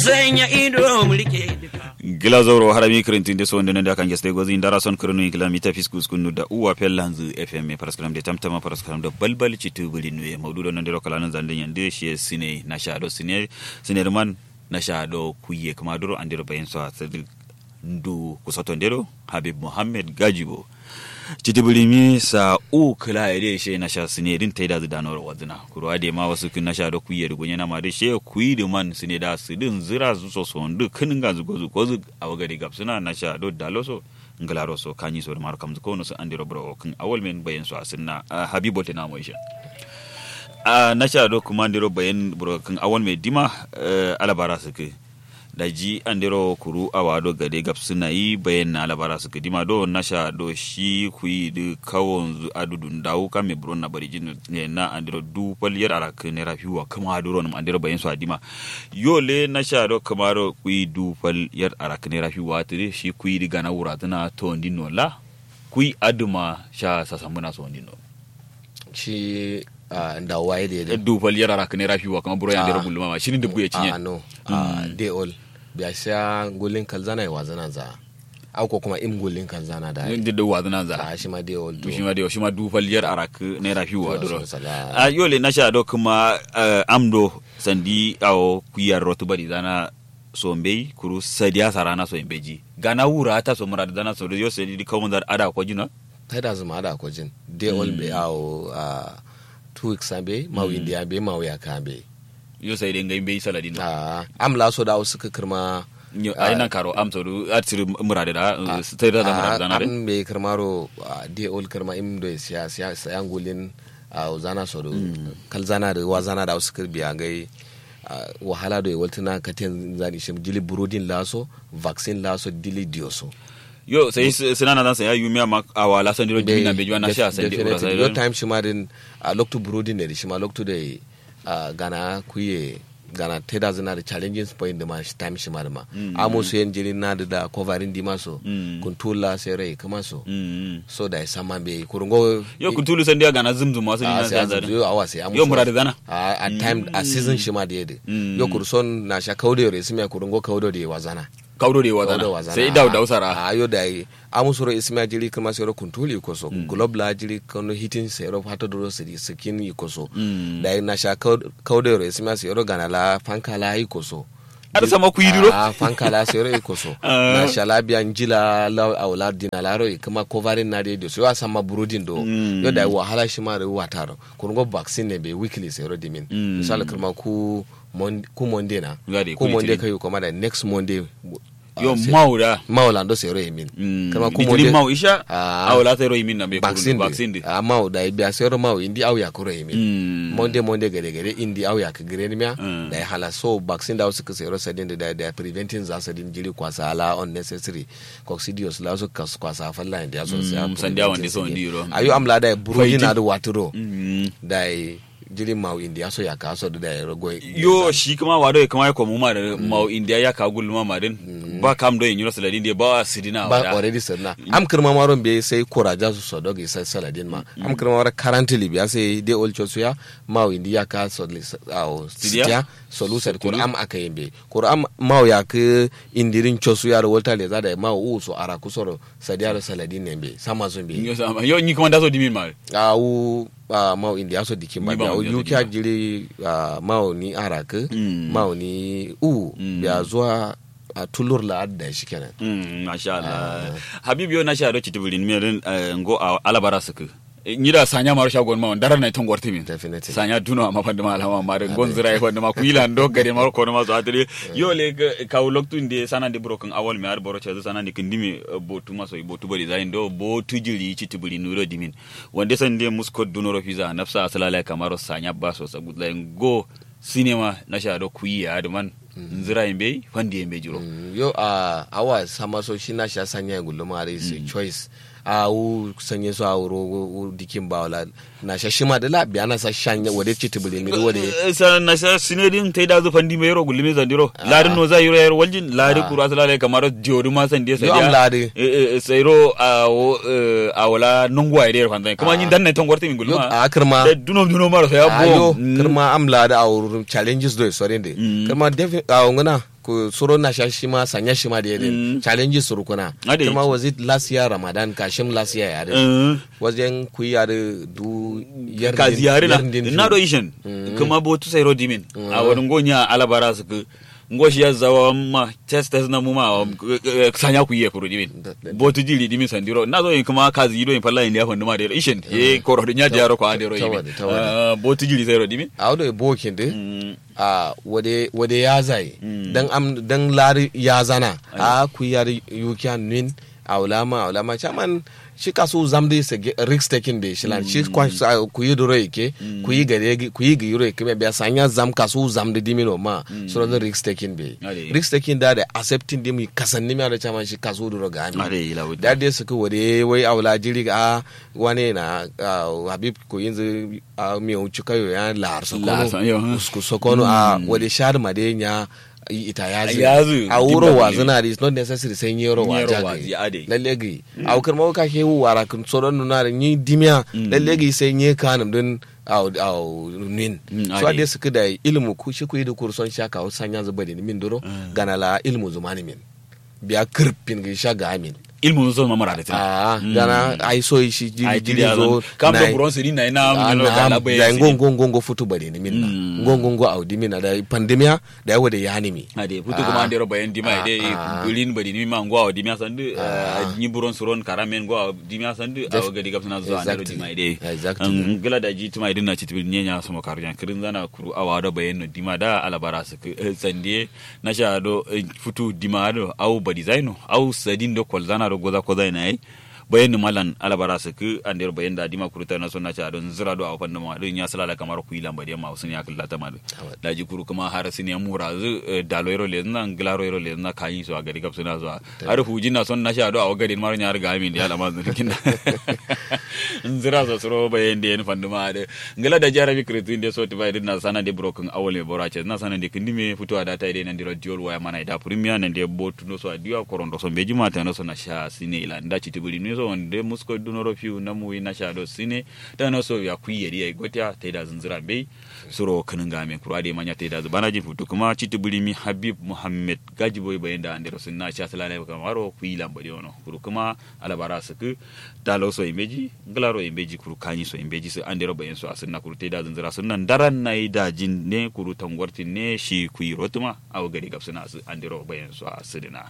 sanya ido mulke gila zoro harami kirintin de sonde nende akan geste gozi ndara son kirinu gila mita fiskus kunu da uwa pellanzu fm paraskram de tamtama paraskram do balbal citu buli nuye maududo nande rokala nan zande yande shi sine na shado sine sine man na shado kuye kama duro andiro bayin so sadiq ndu kusoto ndero habib muhammad gajibo citibirimi sa u kila ede she na sha sine din taida zu danor wadina kurwa de ma wasu kin na sha da kuye da gunya na ma de she kuyi da man sine da su din zira su so so ndu kin ga zu gozu gozu a wagari gab suna na sha do daloso ngalaro so kanyi so da mar kam ko no so andiro bro kin awal men bayan so asinna habibo te na mo isha a na sha do kuma andiro bayan bro kin awal me dima alabara su ke da ji an dero kuru awa do gade gab suna yi bayan na labara su kadima do nasha do shi ku yi da kawon zu adudun dawo kan me buron na bari jin ne na an dero du paliyar ara ka ne rafiwa kama aduro nam an dero bayan su adima yo le nasha do kamaro ku yi du paliyar ara ka ne rafiwa tire shi ku yi diga na wura tana to ndino la ku yi aduma sha sasamuna so ndino shi da waye da yadda du paliyar ara ka ne rafiwa kama buron ya dero bulma ma shi ne dubu ya cinye a no a de all biya sha gulin kalzana ya wazana za au ko kuma im gulin kalzana da yin da wazana za a shi ma de all to shi ma da shi ma du faliyar arak ne rafi wa duro so sala. a yole na sha do kuma eh, amdo sandi awo kuyar rotu bari zana sombei kuru sadiya sarana so imbeji gana wura ta so murad zana so yo sedi di kawun dar ada ko jina ta da zuma da ko jin de all be au a two weeks abe ma wi india be ma ya ka be yo sai den ngai bei saladin a am la so da wasu ka kirma yo ai nan karo am so du atir murad da sai da da murad zana de am be kirmaro a, de all kirma im do siya siya sayan gulin a zana so do kalzana da wazana da wasu kirbiya gai a, wahala do waltuna katen zani shim jili burodin laso vaccine laso dili dioso yo sai sinana dan sai ya yumi ma awala san diro jina be jwana sha sai di ura sai yo time shi ma din a loktu burodin ne shi ma loktu da a, gana kuye gana teda zina da challenging point da ma shi time shi ma da ma amo su yen jili na da da covering di maso Mm. kuntula sai rai kuma so mm so da sama be kurungo yo kuntulu san dia gana zumzum wasu a dina sai za a yo awa sai amu yo murad zana a a time a season shi ma da yede Mm. yo kurson na sha kaudo re simi kurungo kaudo da wazana kawdo de Kaudo wazana wazana. sai daw daw sara a yo da yi amu soro ismi jiri kuma sai ro kuntuli ko so globe la jiri kono hitin sai ro hato do sidi skin yi ko so Mm. da yi na sha kaudo re ismi sai ro gana la fanka la yi ko so Ada sama ku yi duro? a fanka la sai ro yi ko so na sha la biya njila la awla dina la ro yi kuma covering na de so ya sama burudin do Mm. yo da yi wahala shi ma da wataro kurungo vaccine ne be weekly sai ro dimin Mm. misali kuma ku Mon- ku monday na Gade, ku ku monday litinin. kai kuma da next monday ah, yo sai- mauda maulando sero emin Mm. kama ku Litinin monday mau isha Ah. awla tero yimin na be vaccine kurun vaccine de de a mau da biya sero mau indi au ya kuro emin Mm. monday monday gare gare indi au ya ka gare ni miya Mm. da ya hala so vaccine da wasu ka sero sadin da da da preventing za sadin jiri kwasa ala unnecessary coccidios la so kas kwasa falla indi ya so Mm, sai sandiya wande so ndi ro. ayo amla da burodi Fighting. na da waturo Mm. da jiri mau indi ya so ya ka so da ya rogo yo shi kuma wado ya kuma ya komu ma da mau india ya ka gulma ma din ba kam do yin yura saladin de ba sidina ba wada already sanna am kirma maron be sai koraja su so dogi sai saladin ma am kirma mara currently biya sai de ol chosu ya ma windi ya ka so au Sidiya? sitia solution ko am aka yimbe ko am ma ya ke indirin chosu ya wolta le zada ma u so ara ku so sadia da saladin ne be sama zo be yo sama yo ni kuma da so dimin ma au a ma indi aso dikin ba Ni ba biya wanda ya so yuki dikin jiri ma ni ara ke Mm. ma ni u Mm. biya zuwa a tulur la adda shi kenan Mm, masha Allah habib yo na sha do chitiburin mi rin eh, ngo a- alabara suku nyida sanya maro shagon ma dara na ton gorti min Definitely. sanya duno ma fande ma alama ma gon zira e fande ma kuila ndo gari maro kono ma so atri yo le ka loktu ndi sana de broken awol mi ar boro chezu sana ndi kindimi eh, botu ma so i botu bari zain do botu jili chitibuli nuro dimin wande san de musko duno ro fiza nafsa asalala kamaro sanya baso sagudla go cinema na sha do kuyi adman nzira imbe fandi imbe jiro Mm, yo a awa sama so shi na sha sanya ya gulma are is a choice a u sanye so a wuro u dikin ba wala na sha shima da la biya na sa shanya wade ci tibule mi wade sa na sa sinedin tay da zufan di mero gulmi zandiro larin no za yiro yar waljin lari kura sala le kamaro jori ma san dia Yo am lari. sayro a wo eh, a wala nungwa ide fan zan kuma nyin dan ne ton gorti min yo gulma a kirma da dunom dunom maro sa ya ayo bo kirma am la da a wuro challenges do so de Mm. kirma defi a ngana ku suro na sha shi ma sanya shi ma da yadda Mm. challenge suru kuna Ade. kuma was it last year ramadan kashim last year ya da Eh, wajen ku yi yare du yar ka ziyari na din na do ishin kuma botu sai ro dimin a wani gonya alabara su ku ngoshi ya zawa ma test test na mu ma eh, eh, sanya ku yi kuro dimin Da- da- botu jiri dimin sandiro na zo yin kuma ka zi do yin falla yin ya fandu ma da ishin ye koro dinya jaro ko ande ro Ta- yimin tawade, tawade. Ah, botu jiri sai ro dimin a wadda bokin da Mm, a wade wade ya zai Mm. dan am dan lari ya zana a ku yar yukian nin a ulama a ulama chaman shi kaso zamde se ge- risk taking be shi lan shi kwa sa- ku yi duro yake ku yi gare gi- ku yi giro yake me biya sanya zam kaso zamde dimino ma so the risk taking be Ade. risk taking da da accepting dim kasanni me da chaman shi kaso duro ga ami ade ila wuta da dai suka wade wai aula jiri a wane na a, habib ko yanzu a mi wuce kayo ya lar Lar sokono yo, huh? usku sokono a wade shar made nya ita ya zu Ya zu, a wuro dimba wa ne. zina is not necessary sai nyero wa Nyero wa jagi zi, ade. lalle gi a ukar ma ka ke wara kun soron nuna da ni dimya lalle gi sai nye kanum din au au nin Mm, so ade. ade suka da ilmu ku shi ku yi da kurson shaka o sanya zuba da ni min duro gana la ilmu zumani min biya kirpin gi shaga amin ilmu zo ma mara da tana Ah, gana ai so shi ai jiri jiri jiri zo kam do na- bron siri na ina Ah, ngalo na- da labai da ngongo ngongo futu bari ni minna Mm. ngongo ngo audi minna da pandemia da yawa da yani mi ade futu kuma ande ro bayan dima Ah, ide ah. bulin bari ni ma ngwa dima sandu Ah. ni buron suron karamen ngwa dima sandu Def- aw gadi gapsana zo ande ro Exactly. dima ide Exactly. An gala da ji tuma idin na citibil nyenya sama karjan kirin zana kuru awa do bayan no dima da alabara su sande na sha do eh, futu dima do aw badi zaino aw sadin do kol zana do goza ko zaina ai bayan malan alabara su ku ande ro bayan da dima kuru ta na so na sha don zira do aw fanna ma don ya sala kamar ku ilan badi ma sun ya kalla ta ma do da ji kuru kuma har sin ya mura zu eh, dalo ro le nan glaro ro le na kayi so a gari gap suna zuwa har hujin na son na sha do aw gari mar nya riga min da alama zun kin nzira so suro bayen de en fanduma de ngala da jarabi kritu inde so tibai na sana de broken awole borache na sana de kindime futu ada tai de nan diro diol waya mana da premier nan de botu no so adiwa korondo so beji mata no so na sha sine ila nda chitibuli no so de musko dunoro fiu na mu na sha do sine da no so ya kuye di ai gotia tai da zinzira be suro kanin ga me kura de manya tai da bana ji futu kuma chitibuli mi habib muhammad gajiboy bayen da andero sunna sha salala kamaro kuila mbodi ono kuru kuma alabara suku dalo so imbeji glaro imbeji kuru kanyi so imbeji su andero bayen so asinna kuru te da zanzira sunnan daran na da jin ne kuru tangwartin ne shi kuyi rotuma aw gari gapsuna su andero bayen so asidina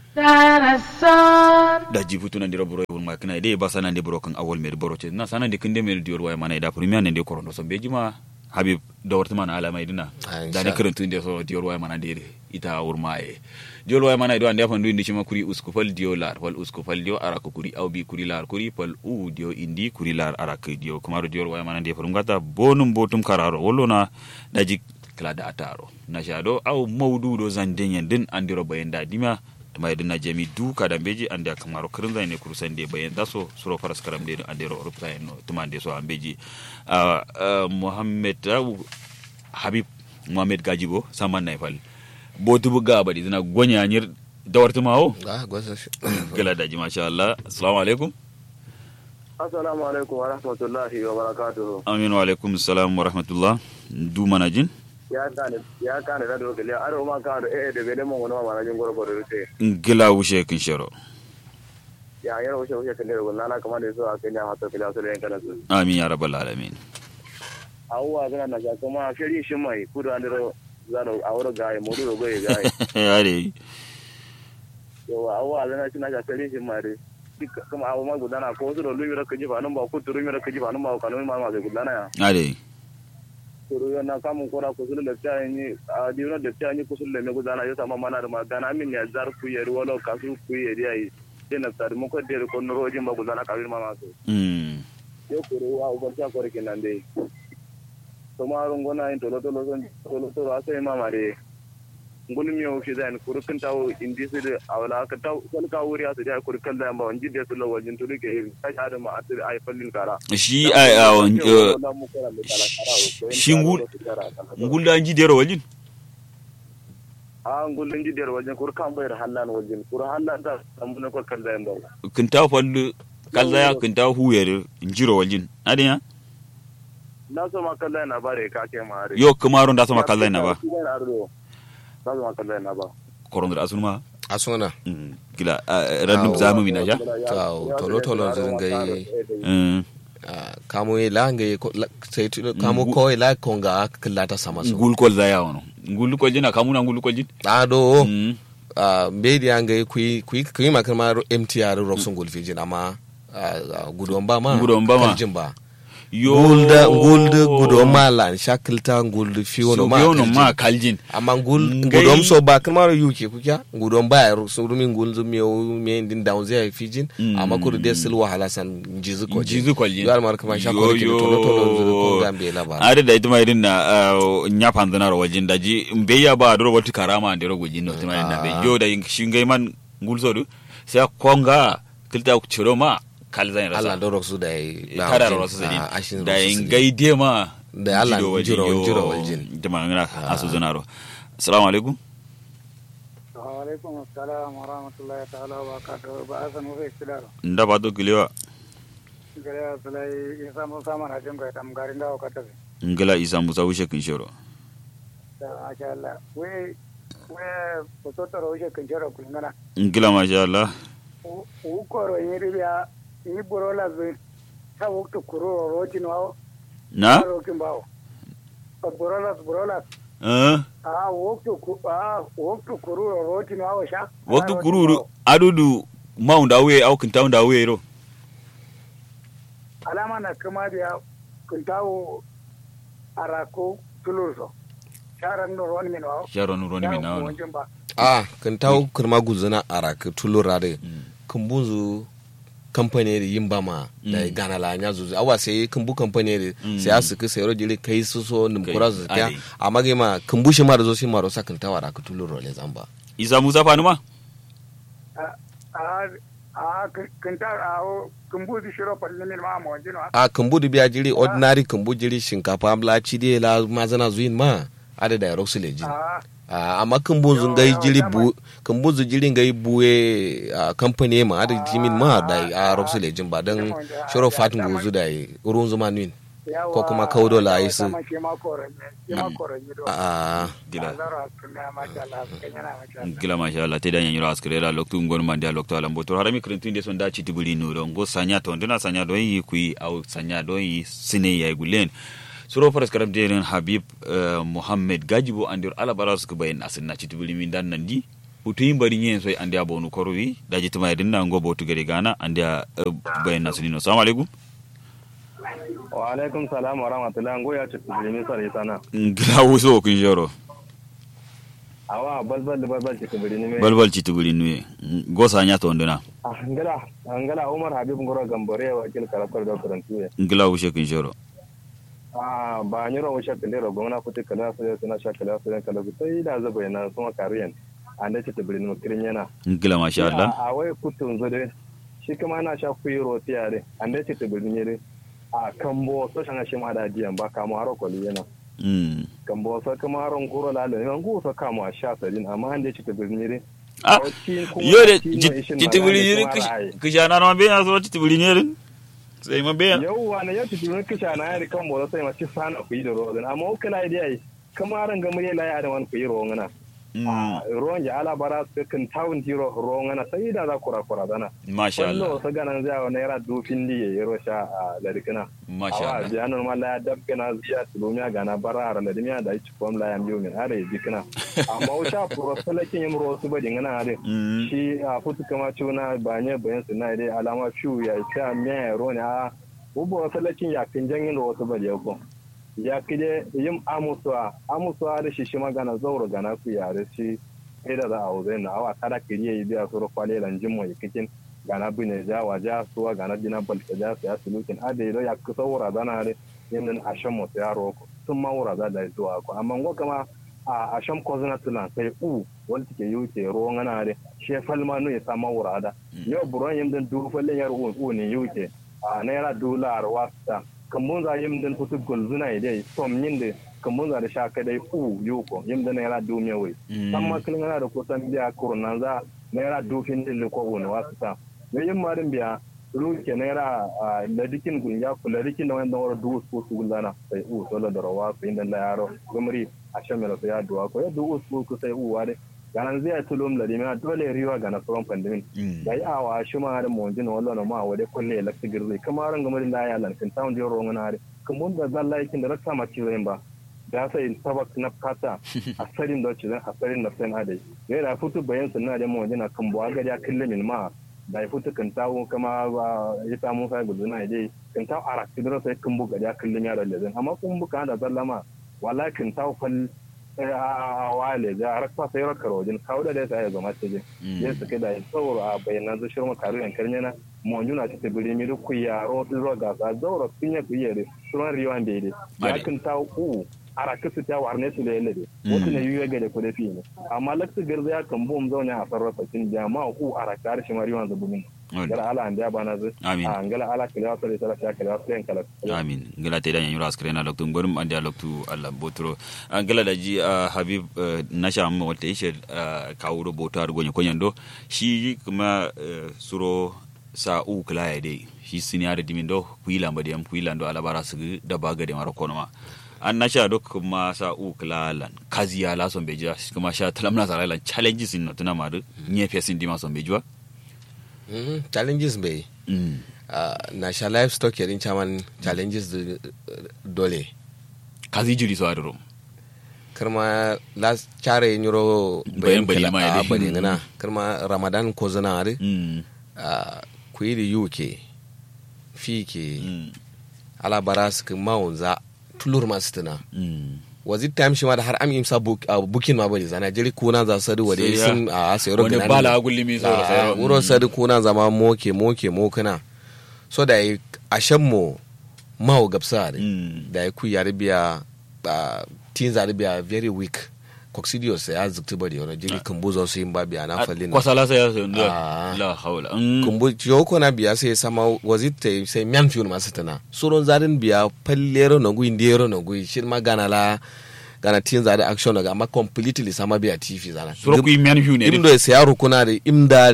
da jibutu nan diro buro won makina ide ba sanan de buro kan awol mer buro ce na sanan de kinde mer dior waya mana da premier nan de korondo so beji ma habib da warta mana alama idina Ah, da ne insha- karantun de so dior waya mana de ita wurma e dior waya mana do ande fandu indi cima kuri uskufal dio lar fal uskufal dio araka kuri aw bi kuri lar kuri fal u dio indi kuri lar araka dio kumaro dior waya mana de farum gata bonum botum kararo wollona daji kala da ataro na shado aw mawdudo zandenyen din andiro bayenda dima mai dina jami duka da beji ande kamaro kirin zai ne kurusan de bayan daso suro faras karam de ande ro rupta no tuma de so ambeji uh, uh, muhammad uh, habib muhammad gajibo saman na fal botu buga badi zina gonya nyir dawartu mawo ah gwasa shi gala daji masha Allah assalamu alaikum Assalamu alaikum wa rahmatullahi wa barakatuhu. amin wa alaikum assalam wa rahmatullah du manajin Ya kane ya kane da dogali aro ma ka da eh da bele mon wona ma jin gorgo da rute. gila wushe kin shero Ya yaro wuce wuce kan da gona na kamar da so a kanya hatta kila so da yan kana su. amin ya rabbal alamin Awwa zana na ga kuma shiri shi mai kudu an dero zano awro gaye mu do goye gaye. yare Yawa awwa zana shi na ga shiri shi mai dai. Duk kuma abu ma gudana ko su da lumi da kaji fa nan ba ku turu mi da kaji fa nan ba kanu ma ma zai gudana ya. yare Turu na kamun kora ku su da ta yi a diuna da ta yi ku su da me gudana ya sama mana da magana min ya zar ku yeri wala kasu ku yeri ai. Dena tar mu ko der ko no rojin ba gudana ka ma ma so. mm yo kuru wa ubar ta kore kenan dai to ma run gona in tolo tolo son tolo tolo asai ma mare ngul mi o kidan kuru kan tawo indi su da awla ka taw kal ka wuri asu da kuru kan da ba wanji da su lo wajin tulu ke ta ada ma asiri ai fallin kara shi ai awon shi ngul- ngulda an ji dero wajin a ngul ndi der wajin kuru kan bayar hallan wajin kuru hallan ta tambuna ko kan da ba kinta fallu kalzaya kinta huyar njiro waljin adiya na so ma kan da na bare ka ke ma are yo kamaro nda sama kalzai na ba na so ma kan da na ba koron da asunma asona Mm, gila ah, random zamu mina ja to tolo tolo zin gai Mm, kamu la ngai ko la- sai tu kamu ko la konga killata sama so ngul kol za yawo no ngul kol jina kamuna ngul kol jin ado Mm, a mbedi ya ngai kui kui kui makama MTR roxon gulfijin amma ah, gudon ba ma Gudon ba ma. kaljin ba yo gulda gulda gudon ma lan shakilta gulda fiyo no so ma biyo no kaljin. ma kaljin amma gul Ngai- gudom so ba kamar yuke kuka gudom ba ya so rumin gul zum yo me din down zai fijin Mm. amma kudu de sil wahala san jizu ko jizu kol jin yo almar kama sha ko ke to to to ko gambe la ba ada da ita mai din na nya panzana ro wajin daji mbeya ba do wati karama ande ro gojin no tima na be yo da shingai man ngul so du sai konga kilta ku ciro ma kal zan Allah rasa do roxu da yi kada ro rasa Ah, ashin sadin da roxu in sadin. gaide ma Da Allah jiro- jiro waljin. jama ngana asu zanaro assalamu alaikum وعليكم السلام ورحمة الله تعالى وبركاته بأسن وفي اكتدارو nda ba to kilewa gare sulai isa musa mana jin kai tam garin dawo ka tafi ngala isa musa wushe kin shoro da masha Allah we we ko to taro she kan jira kun ngana ngila masha Allah u ko ro yi riya ni borola be ta wukto kuro ro tin wawo na ro kin bawo ko borola borola eh a wukto ku a wukto kuro ro tin wawo sha waktu kururu adudu maunda we au kintaunda we ro alama na kuma da kun tawo arako tulurso sharan no ron min wawo sharon roni mi na wono wajen ba a kan tawo kurma guzuna araka tulura de kan bunzu kamfani da yin bama da Mm. gana la nya zuzu awa sai kan bu kamfani da Mm. sai asu ka sayro jili kai su so nim Kai, kura zu ta ai. amma ga ma kan bu shi ma da zo shi ma ro sakan tawa araka tulura le zamba isa musa fanuma a a kan ta a kan bu di shiro palle min ma mo wajen wa a kan bu da biya jiri ordinary kan bu jiri shinkafa amla ci de la mazana zuin ma ada da roxu le jin a Ah, amma kan bunzu Yo, ngai yo, jiri dama- bu kan bunzu jiri ngai buwe a kamfani ma ada jimin ma da a roxu le jin ba dan Dama da- shoro da- fatin dama- guzu da urun zuma nin yawa Ko kuma kaudo la yi su. dama shi ma koran ne shi ma koran ne do a gila zaro kuma ma sha Allah kan yana ma sha Allah gila masha Allah te da nyanyiro askere la loktu ngon mandi a loktu ala mboto harami krentu inde son da chiti buli nuro ngo sanya to ndina sanya do yi kui au sanya do yi sine ya gulen suro faras karam deren habib eh, muhammad gajibo andir ala baras ko bayin asin na chiti buli min dan nandi utu yin bari nyen so andi abonu korwi da jiti mai dinna ngo botu gari gana andi a bayin nasunino assalamu alaikum wa alaikum salam wa rahmatullahi ngo ya ci bilimi sare sana gila wuso kun joro awa balbal da balbal ci bilimi me balbal chiti buli nuye go sanya to ndina angala angala umar habib ngoro gambore wa kil karatar da karantu ya ngila wushe kun joro a ba nyiro wa shakka lero gona kuti kala sai suna shakka la sai kala sai da zaba yana kuma kariyan an da ci bilimi kirin yana ngila masha Allah a wai kutun zode shi kuma na sha kuyi roti yare an da ci bilimi ne a kambo so shanga shi ma da diyan ba kamo haro koli yana mm kambo so kuma haron kuro la da yan go so kamo a sha sadin amma an da ci bilimi ne ah yo de titibuli yiri kishana no be aso titibuli yiri sai ma be yauwa na yau titibuli kisha na yari kan bola sai ma ci sana kuyi da rodin amma uku la idai kuma haron ga mure la ya da wani kuyi rongana ruwan ya ala bara su kan tawun tiro rongana sai da za kura kura dana masha Allah wallo sa ganan zai wa naira dufin di ya yero sha a larikina masha awa Allah biya normal la ya dabgana ziya tulumiya gana bara ara la dimiya da ci fam la ya miyo min are dikina amma o sha pro salakin yim ro su badi ngana are Mm. shi a futu kama cuna banye bayan su na dai alama shu ya ta miya ya ro ne a ubo salakin ya kin jangin ro su badi ko ya kide yim amusuwa amusuwa da shi shi magana zauro gana ku ya da shi sai da za a wuzai na awa kada kiriye yi biya su rukwale lanjin mai kikin gana bine ja wa ja suwa gana dina balka ja su ya sulukin a da ya kusa wura zana ne yin a shan mutu yaro ko sun ma wura za da zuwa ko amma ngo kama a a shan ko zana tuna sai u wanda take yi ke ruwan ana ne she falma no ya sama wura da yau buron yin dan du fallen yar u u ne yuke a naira dolar wasta kambun za yim dan futu gulzuna idai som yin da kambun za da sha kadai u yuko yim dan naira du mewe san makalin yana da kusan biya kurnan za naira dufin din ko wani wasu ta me yin marin biya ruke naira a ladikin gun ya ku ladikin da wani da wani duwus ko su gulana sai u solo da rawa su inda la yaro gumri a shan mela su ya duwa ko ya duwus ko ku sai u wade ganan zai tulum da dimi dole riwa ga na from pandemin da yi awa shi ma da mon jin wallo ma wade kulle lakti girzi kuma ran gamar da ya lan kan tawon jiro ngana re kuma da zalla yakin da raksa ma ciwo ba da sai tabak na kata asarin da ci asarin na sen ade ne da futu bayan sunna da mon jin kan bo aga ya kille min ma da ya futu kan tawo kama ya samu sai guduna dai kan tawo arak tidro sai kan buga ya kille ya da lezen amma kun buka da zallama wallahi kan tawo fal a wale ga rakpa sai rakar wajen kawo da dai sai zama ce je su kai da sauro a bayanan zu shirma karu yan karnya na monjuna ta tabiri mi ku ya ro ro ga za zauro pinya ku yere suran riwan de de ya kan ta ku ara kasu ta warne su da yalle de wato ne yuye ga da ku da fi ne amma laksu garza ya kan bom zauna a sarrafa cin jama'a ku ara kar shi mariwan zubumin ngala ala ande abana zu Amin. a ngala ala kila sare sala ta kila sare kala amin ngala te dan yura askare na loktu ngorum ande loktu alla botro ngala da ji ah, habib eh, nasha amma wata ishe kawuro boto ar gonye konyando shi kuma eh, suro sa u kala ya dai shi siniya da dimindo kuila mbadi am kuila ndo ala bara su da baga de maro konoma an nasha do kuma sa u kala lan kazi ya la son beja kuma sha talamna sa lan challenges in notuna madu nye fesin dima son bejwa Mhm, challenges bai mm Ah, na sha livestock yarin chaman challenges da dole kazi jiri so adoro karma las chare nyuro Bayan bari ma ya dai. bari ngana karma ramadan ko zana are mm ku yi da uk fi ke mm ala bara su kan mawunza tulur masu tuna mm wazi time shi ma da har am imsa book a booking ma bari zana jiri kuna za sadu wade Sai ya- sun a sayro wani bala agulli so da sayro. wuro sadu kuna zama moke moke mokana so da yi ashen mo mawo gabsa da Mm. da ya ku yare biya a tin zare biya very weak coccidios ya zukti bari wani jiri kan buzo su yin ba biya na falin na kwasala sai ya sayo Ah. la haula Mm. kumbu yoko na biya sai sama wazita sai miyan fiyon masu tana suron zarin biya pallero na gui ndero na gui shi ma gana la gana tin zare action na amma completely sama biya tv zana suro ku imian hiu ne imdo sai yaro kuna da imda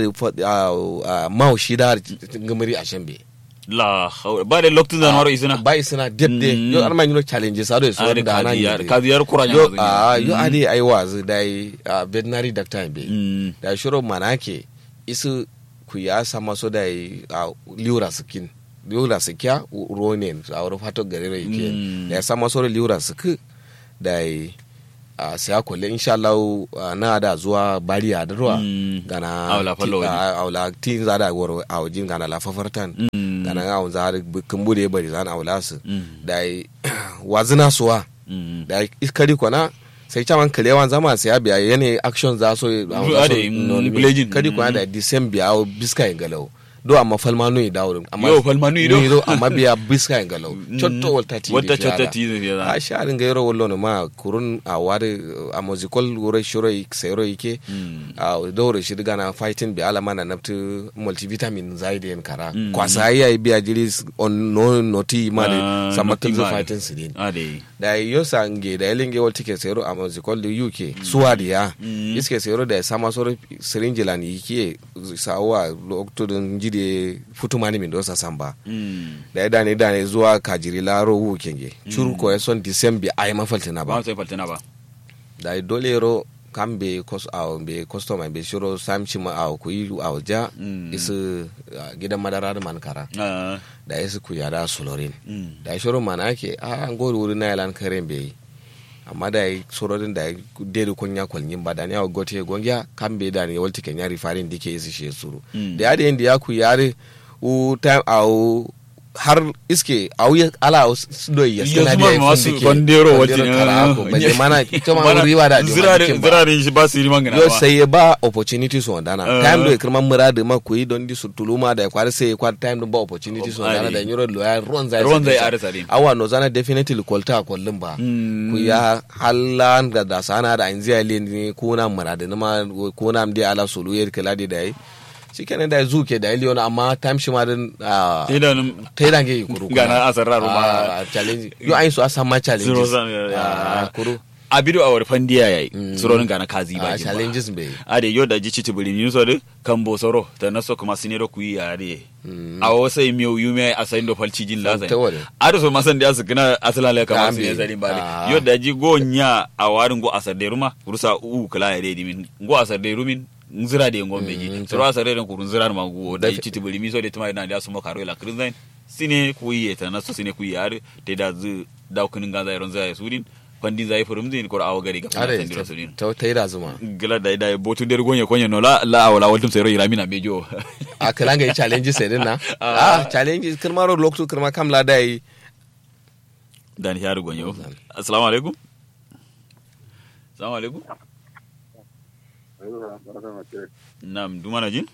da mau shi da ngamari a shambe la haula ba da lokacin da maro isina ba isina debde Mm. yo arma nyino challenges ado so Are da na kadiyar kadiyar kuranya yo mazuni. a yo Mm. ade ai wazi dai ah, veterinary doctor be Mm. da shiro manake isu ku ya sama so da yi a liura skin liura sikya ronen a wurin fato gare rai ke Mm. da ya sama so da liura sik da yi a siya kulle insha Allah ah, na da zuwa bariya da ruwa Mm. gana Aula fallo ti- wani. a- aula tin za da goro a wajin gana la fafartan Mm. gana ga za da kumbu da ya bari zan aula su Mm. da yi wazina suwa Mm. da iskari kwana sai caman kalewan zama sai biya yane action za so Zuwa da yin blejin. kadi kwana da december awo biska yin galau do amma falma no dawo amma Yo, falma no ido. do amma biya biska yin galau chotto walta ti Walta chotta ti da fiye da. a sharin ga yoro wallo no ma kurun a wari a musical wure shiro sayro yake Mm. a dore shi diga na fighting bi alama na naftu multivitamin zaidi yin kara Mm. kwasa yayi biya jiri on no noti ma Ah, da samakin noti ma da. fighting sidin Ah, dai. da yo sange da elinge wal tike sero a musical da UK suwadi ya Mm. iske sero da sama soro syringe lan yike sawa loktodin jide futumani min dosa samba Mm. da ya dane dane zuwa kajiri laro wu kenge churu ko son december ay mafaltina ba ba sai faltana ba da ya dole ro kambe kos aw be customer be shiro samchi ma aw ku yi aw ja Mm. isu ah, gidan madara da mankara Ah. da isu ku yada solorin Mm. da shiro mana ake a an gori wuri na yalan karen bai amma da yi sororin da deri kun ya kwalin ba da ni a gote gongya kan bai da ni walti kan yari farin dike isi shi suru Mm. da ya da yin da ya ku yare u time a har iske a wuya ala a do ya Iya, sana zuma da ya masu fundike bandero wajen, kara ko ah, balle iya. mana ita ma wuri ba da Zirarin jima'a ba zirarin shi ba su yi mangana yo ba. sai ya ba opportunity su wandana Uh. time do kirman murade ma ku yi don di su tuluma da ya kwari sai ya kwari time do ba opportunity su wandana Ari. da yoro lo ya ruwan zai Ruwan zai sa- arisa din. awa no zana definitely kwalta a kwallon ba Mm. ku ya halan da da sana da anzi ale ni ko na murade na ma ko na mdi ala sulu yer kala di dai shikenan da zuke da iliyon amma time shi ma din ah, Sai da nan- ta yi dange yi kuru Gana asararru ma. Ah, challenge yo ayin su asan ma challenge Zero zan- ya- kuru abido awar fandiya yayi suronin gana kazi ba a jin ba challenges bai ade yo da jici tibuli ni so de kambo soro ta naso kuma sinero ku yi ade a wasa miyo yume a sayin do falci jin la ta wale. ade so masan da su gina asalan le kama su Gambe. ne zarin ba Ah. de yo da ji go nya a warin go asar de ruma rusa u kala ya de min go asar de rumin nzira de ngo meji Mm, soro asar de ku nzira ma go da Dafi- jici tibuli mi so de tuma ina da su mo karo la krinzain sine ku yi ta naso sine ku yi ade te da zu da kunin ganza iron zai sudin pandin zai furum zin ko awo gari ga are fana sandiro sudin ta ta yi da zuma gila da da botu der gonye konye no la la awla waltum sero ira mina mejo a kalan ga yi challenges sai din na a challenges kirma ro lokto kirma kam la da yi dan hiaru gonye o assalamu alaikum assalamu alaikum nam dumana jin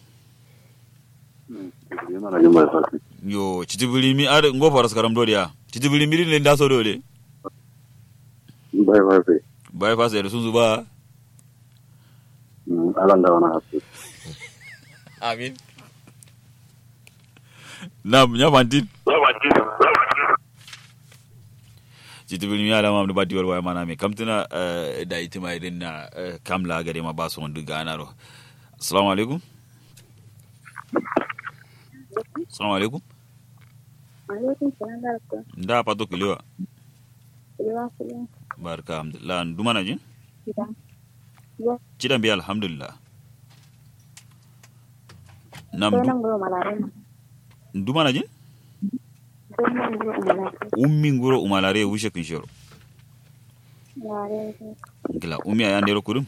yo chitibili mi ar ngo faras karam do dia chitibili mi rin da so do de bai bai bai bai fa sai sun zuba alan da wani hasu amin nam nya fantin chitibili mi ala mam do badi wal mana me kamtuna eh, da itima irin na eh, kamla gare ma ba so on duga anaro assalamu alaikum assalamu alaikum alaikum salam barka nda pato kiliwa Iliwa kullum barka alhamdulillah ndumana jin gida. Ya, cidan biya alhamdulillah nam sai du- nan goma malare. ndumana jin Sai nan goma malare. ummi nguro umalare wushe kin shoro Malare. gila ummi aya ndero kudum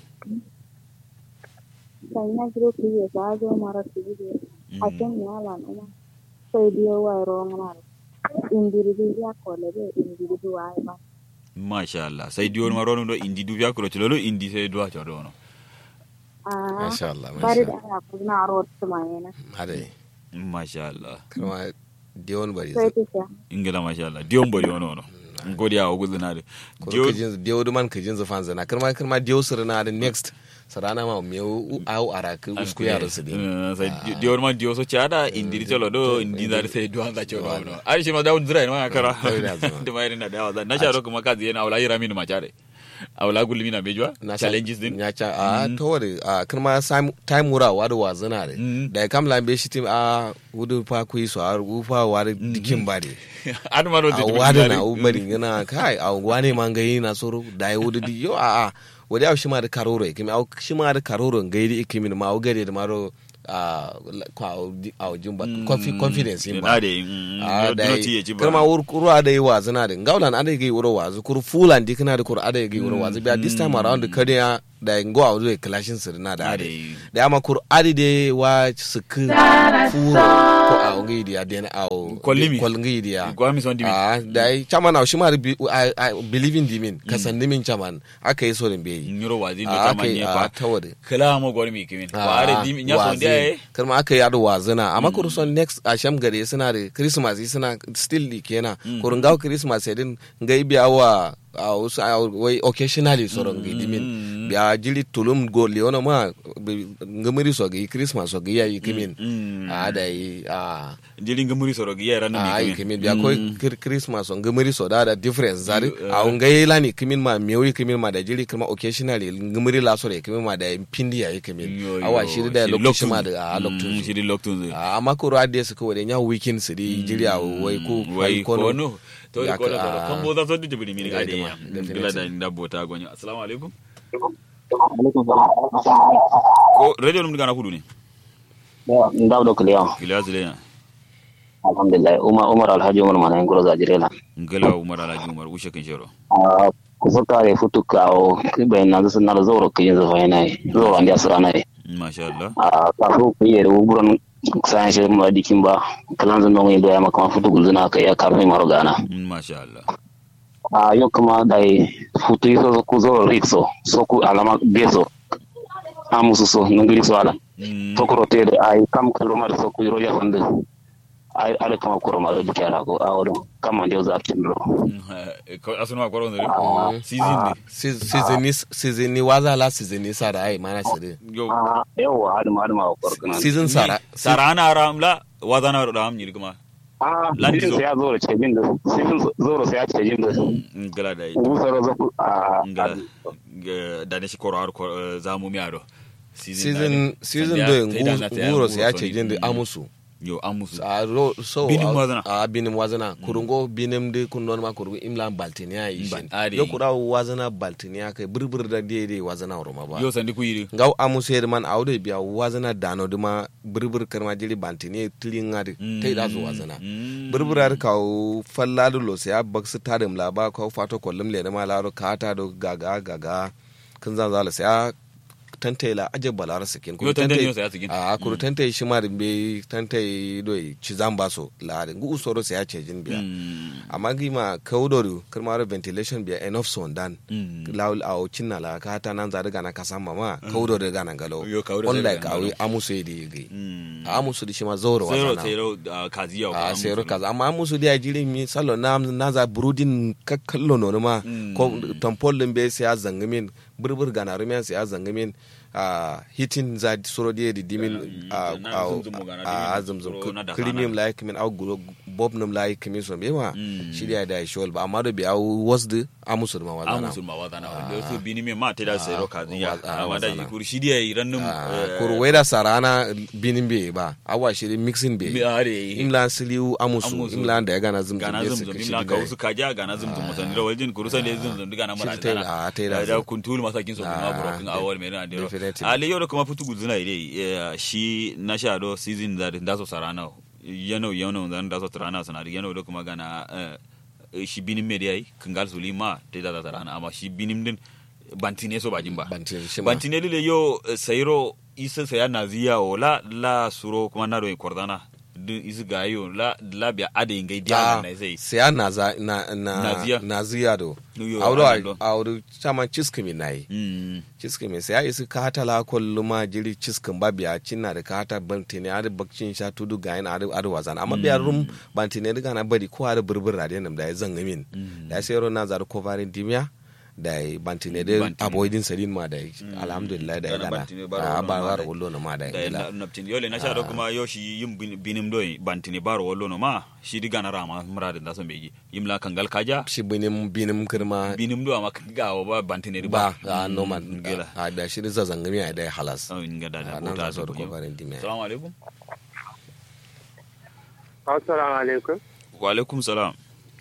Sai na giro ku yi ba zo mara su gide. A kan ya lan uma. Sai biyo wa ro ngana. Indiri bi ya ko le be indiri bi wa ba. masha Allah sai diwon marono do indi du biya kuro tilolo indi sai duwa ta dono Ah. masha Allah Bari masha da ana ku na ro su ma yana. hade masha Allah kirma diwon bari Sai ta sha. ingila masha Allah diwon bari wono wono ngodi awo guduna de ko diwon kajin diwo duman kajin zafan zana kirma kirma diwo sirna da next sarana ma me au araka usku ya rasu din Eh, sai di- diwon ma diwo so chada indi tolo do indi dar sai duwan za chodo wono ari shi ma dawun zira ma kara Dawun da zama. da mai na dawa na sharo kuma kazi yana awla yira min ma chare awla gulmi na bejwa challenges din ya ca a to wade a kirma sam- time wura wada wazana de Mm. da kam lambe shi tim a wudu fa kuyi so a ufa wada dikin ba de an ma do a wada na ubari yana kai a wane man gayi na soro da ya wudu di yo a a wadi a shi ma da karoro ya kimi a shi ma da karoro gayi da ikimi ma a gare da maro a kwa a jin ba confi- confidence in ba na de a da yi yi kirma wur kuru ada yi wazu na da ngaulan ada yi wuro wazu kuru fulan di kana da kuru ada yi wuro wazu biya this time around kada ya da ngo a wuzo clashin sir na da ade da ama kuru adi de wa sik furo ko a ngi di ade na au Kollimi. kol ngi di ya Gwami son dimi. a da yi chaman au shima bi I- I believe in dimin kasan dimin chaman aka yi so din be yi nyoro wazi do a ta aka yi manye a fa tawade kala mo gori mi kimin ko are dim nya so dia e karma aka yi ado wazina amma kuru son next a sham gare suna da christmas suna still di kenan kurun gawo christmas ya din ga biya wa a wasu a wai occasionally soron ga dimin biya jili tulum go leona ma bi- ngamiri so ga christmas so ga yayi kimin a da yi a jeli ngamuri soro gi yara no a yi mi kimin kimin biya ko kir- christmas so ngamiri so da da difference zari a ngai lani kimin ma mewi kimin ma da jili kuma occasionally ngamiri la so da kimin ma da pindi yayi kimin awa shi da lokaci ma da a lokacin shi di loktun a amma ko radiyo su kawai nya weekend su di jiriya wai ko wai ko no to Ya ko ka- da kan bo za so di bini mi Ya ga de dima, ya definitely. gila da inda bota gonyo assalamu alaikum ko radio num gana kudu ne ndaw do kliya gila zile ya alhamdulillah umar umar alhaji umar mana ngoro za jirela ngala umar alaji umar ushe kin shoro Ah, kusoka re futuka o kibe na zo na zo ro kiyin zo fayna zo andi asrana e masha Allah a ka fu kiyere uburon sai shi ma dikin ba kalan zan ngi do ya maka futu gulzuna ka ya karmi maro gana masha Allah a yo kuma dai futu so ku zo rikso so ku alama beso amusu so ngiri so ala Mm, to ko tede ay kam kaloma so ku ro ya fande ay ala kama ko ma do dikara ko awodo kama ndio za tindro mm, ko asunu ma koron zere season ne season season ni waza la season ni sara ai mana sire yo ah yawa adama adama ko kana season sara sara ana ram la wadana ram ni kuma a Landi sizin zo. sai ya zo da cejin da sizin zo sai ya cejin da ngala da gusar zaku a ngala Ga- da ne shi koro har ko- eh, zamu mi ado season season Sandiya, do sai da na sai nguro nguro sai ya so ce ni. jin da Mm. amusu yo amusu a ro so Binim a- wazana. a binim wazana kurungo binim de kun non ma kurungo imla baltiniya yi Ban- shin ade. yo kura wazana baltiniya kai burbur da de de wazana roma ba yo sandi ku yiri ngaw amusu yer man awde biya wazana dano duma burbur karma jiri baltiniya tilin ngadi tai da zo wazana Mm. burbur ar ka falladu lo sai baksu tadim la ba ko fato kollum le ma laro kata do gaga gaga kun zan zala sai a tantai la aje balara sikin yo tande yo sai asigin a kuru tantai shi ma be tantai do ci zan baso la ngu usoro sai ya ce jin biya Mm. amma gima kaudoru kirmaro ventilation biya enough son dan Mm. lawul a cinna la ka ta nan za daga na kasan mama kaudoru ga nan galo Yo, kaudo zai unlike daga nan awi galo. amusu yi gai Mm. a amusu di shi ma zauro zero wazana zero ah, kaziya a sero kaza amma amusu di a jiri mi salo na na za burudin kakkallo no ma Mm. ko tampol din be sai ya zangamin burbur gana rumiyan sai ya zangamin a hitin za soro di di dimin a na zumzumo gana a dimin zumzum soro na da premium like min au guro bob num like min so bewa Mm. shi da da shol ba amma da bi au wasd amusu ma wazana amusu ma wazana yo su bini me ma te da zero kaziya wa- ah, amma da wazana. kur shi dia irannum kur weda sarana binin be ba awa shi mixing be mi are imlan siliu amusu Amusu. imlan da ya gana zumzum gana be zumzum suka shi imla diga ka usu kaja gana zumzum musan da waljin kurusan da zumzum diga na mara Shi ta yi- ah, ta yi da da zo. kuntul masakin so kuma Ah, burokin awal mai na dero definitely. ale yau da kuma fitu guzuna ide shi na sha do season da da so sarana yano yano da da so sarana sana da yano da kuma gana eh, shi binin me dai kangal sulima te da da sarana amma shi binin din bantine so bajin ba Bantine shi ma. bantine lile yo eh, sayro isa saya naziya o la la suro kuma na do kordana din isi gayo la la biya ade ngai dia na sai sai an naza na na Naziya. naziya do Yo, audo Arnaldo. audo chama chiskimi nai Mm. chiskimi sai isi kata la kolluma jiri chiskin ba biya cinna da kata bantine ar bakcin sha tudu gayin ar ar wazan amma biya rum bantine diga na bari ko ar burbur radiyan da ya zanga min da sai ro na zar kovarin dimiya da ya bantine da Bantine. avoiding sadin ma da ya alhamdulillah da ya Dana gana bantine baro a wallo ba ma war da- wallo na ma da da ya na gila naptin yole na sha do kuma yo shi yim bin- binim do bantini baro wallo no ma shi diga na rama muradin da so beji yim la kangal kaja shi binim binim kirma binim do ama ga wa ba bantini ba a normal gela a da shi da zangami a da ya halas oh inga da da a nan bota za su so da kovarin dimiya assalamu alaikum Assalamu alaikum. wa alaikum salam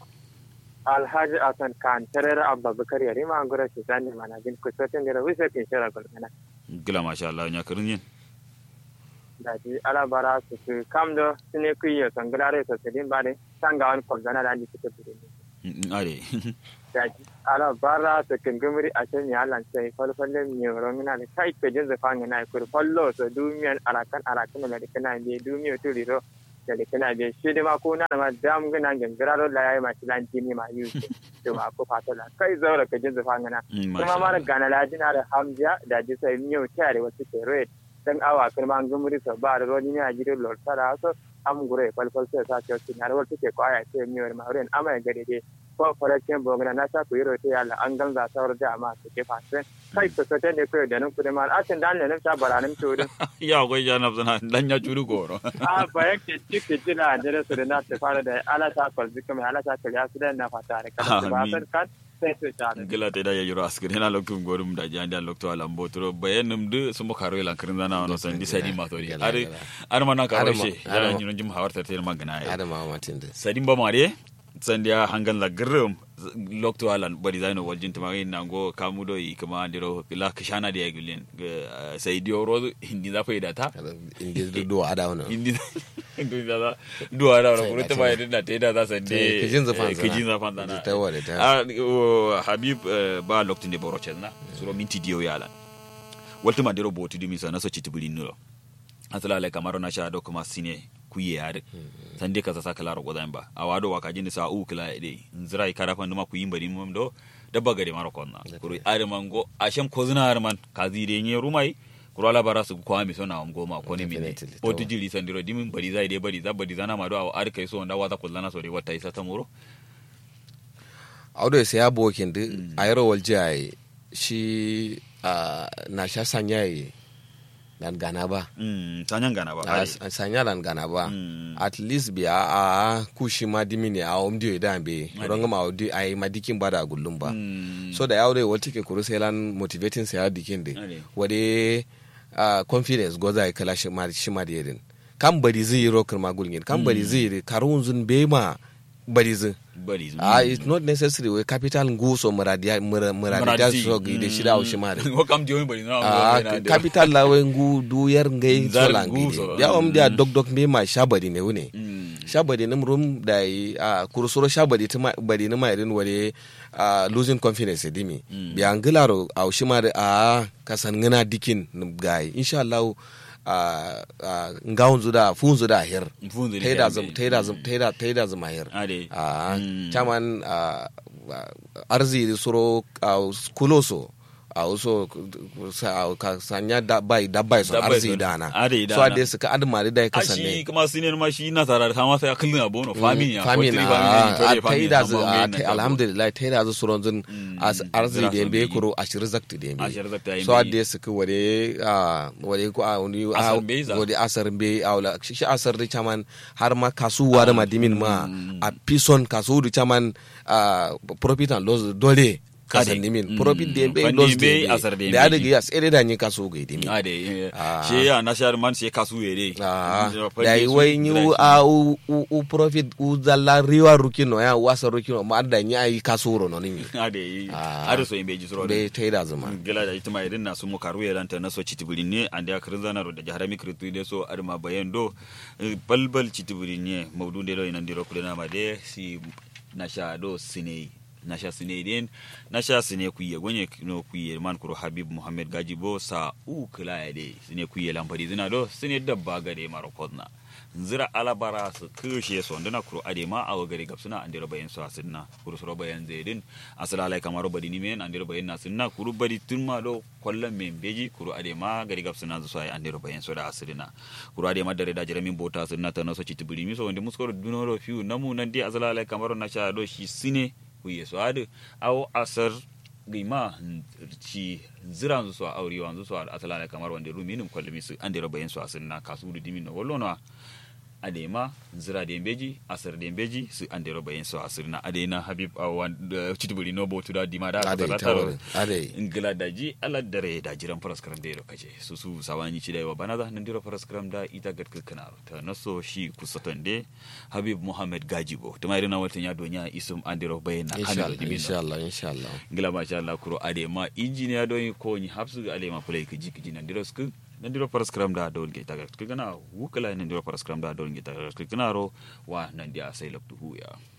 Alhaji Hassan Khan tarar Abba Bakar yare ma an gura shi zani mana bin kusotin da rawi sai kin shara gulmana. gila masha Allah nya karin yin Da ji ala bara su su kam da su ne kuyi san gulare su su din ba ne san ga wani kwamzana da ni suke bude ne. Mm, are Da ji ala bara su kin gumuri a can ya lan sai falfalle mi romina da kai ke jin zafan na kur fallo su dumiyan arakan arakan da kana ne dumiyo turiro da kana be shi da ma ko na ma dam gana gangara la yayi ma shilan jini ma yi to ma ko fatola kai zaura ka jin zafan na Mm, kuma masha mara Allah. gana lajina da hamja da ji sai miyo tare wasu ke red dan awa kuma an gumuri sa ba da roni ne a gidan lorta da so am gure falfal sai sa ce su na rawar take kwaya sai miyo ma ren ama ya gade dai ko farakin bogana na sa ku yiro te yalla an ganza sawar da ma su ke fasin kai ku sote ne ko da nan ku da mal atin dan ne nan ta baranin to din ya ko ya na zana dan ya churu goro a ba yake cike jina da su da na ta fara da ala ta kwalzi kuma ala ta kariya su da na fata da kada ba Amin. san kan sai su ta da gila te da ya yiro askir hena loktu gorum da jandi an loktu alam botro bayanum de sumo karo lan kirin zana wono san disadi ma tori Gila, are gila. are mana karo Are ma- she are ya ma- nyino jim hawarta te magana ya adama matin da sadin ba mare sandiya hangan la grum lokto alan bari zaino waljin tama na go kamudo i kama diro la kishana dia gulen sai dio ro hindi da faida ta inda da duwa ada wani hindi hindi da duwa da ro Sai kuro na ta ce bai da te da sande Eh, kijin zafan zana. kijin zafan zana ta wale ta Ah, o, habib eh, ba loktin de boro chelna suro minti dio yala walti ma diro boti dimi sana so chitibuli nulo asala le kamaro na sha do kuma sine kuye yare sande ka sasa kala rogo ba awado waka jini sa u kala ide nzira ikara fa nduma kuyimba di mum do dabba gari maro konna kuri are mango ashem kozuna ar man kazire nye rumai kuro ala bara su kwa mi sona am goma ko ne mine Definitely, boti tawa. jili sandiro dimin bari zai de bari za bari zana ma do aw ar kai so nda wata kullana so de wata isa tamuro audo sai ya bokin da a yaro walje a yi shi a, na sha sanya yi dan gana ba mm tanyan gana ba a ai. sanya dan gana ba Mm. at least biya a kushi ma dimini a om dio da be ronga ma odi ai madikin ba da gullum ba Mm. so da yawo da wata ke kuru sai lan motivating sai ya dikin de Ade. wade uh, confidence goza ya kala shi ma shi ma da yadin kan bari zai yi rokar ma gulgin kan bari zai yi karun zun be ma bari zai bari ah it's not necessary we capital nguso muradia mura- muradia Muradi. so gi de shida o shi ma de ko kam diyo bari na ah na- capital la we ngu du yer ngai Zar so la ngai ngu so, de ya om dia mm. dog dog be ma shabari ne wune Mm. shabari nim rum da yi a kursuro shabari ta bari ni mai rin wale a losing confidence e dimi bi an gilaro a shi ma da a kasan ngana dikin nim gai insha Allah a a ngawun zuda fun zuda her Mfunzi ni taida hembe. zum taida zum taida taida zum her Ade. a Mm. chaman a arzi suro a kuloso a wasu ka sanya da bai da bai son Da bai arzi son- dana Ade so dana. ade suka admari da ya a kasan ne shi kuma sinin ma shi na tara ta masa kullun abono famin ya famin forty a family, a twenty ta family, yi da amma zu ngai a na ta tabo. alhamdulillah ta yi da zu suron zun Mm. arzi Zira da son yambe bi. kuro a shirin zakti da yambe Ashir zakta yambe. so ade suka wade a wade ko a wani a Asar bai za. wade asar be a wala shi shi asar da chaman har ma kasuwa da madimin ma a pison kasuwa da chaman a profit and loss dole kasan Ade. dimin Mm. profit da yambe Fandi loss yambe, da yambe asar da da yambe. ade ya tsere da yin kasuwa ga dimin ade Ah. shi ya na shar man sai kasu yere Ah, da yi wai yi a u u- u profit u zalla riwa rukino ya wasa rukino ma da yi ayi kasuro no ni ade Ah. ade so yimbe jisro be taida zuma gila da ita mai na su mu karu ya lanta na so citibiri ne an da karin zana da jahara mi kritu de so arma bayan do eh, balbal citibiri ne maudu de do ina ndiro kulena ma de si na sha do sine na sha sine den na sha sine kuye gonye no kuye man kuro habib muhammad gajibo sa u kila ya de sine kuye lampari zina do sine dabba gade maro kodna nzira alabara su kushe su wanda na kuro ade ma awa gari gabsuna an dira bayan su asinna kuro suro bayan zaidin asala alai kamar badi ni men an dira bayan na sinna kuro badi tun ma do kwallon men beji kuro ade ma gari gabsuna su sai an dira bayan su da asirina kuro ade ma dare da jira min bota sinna ta naso citi buri mi so wanda muskoro dunoro fiu namu nan dai asala alai kamar na sha do shi sine ku yeso ade awo asar gima ci ziran su a aure wanzu su a asala alai kamar wanda ruminin kwallon su an dira bayan su asinna kasu da dimin na wallo adema zira da beji asir da beji su an dero bayan su asir na adena habib a wanda citibuli no botu da dima da ade aka tawar taro ade ingila da ji ala dare da jiran faras karam da kace su su sawani ci da yawa bana da nan dero faras karam da ita gadka kana ta naso shi kusatan de habib muhammad gajibo to mai rina watan ya donya isum an dero bayan na insha kanu Allah dimin insha Allah insha Allah ngila ma sha Allah kuro adema injiniya don ko ni hapsu alema play ki jiki jinan dero sku nan diro paras kram da don ge tagar kigana wukala nan diro paras kram da don ge tagar kigana ro wa nan dia sai laptu huya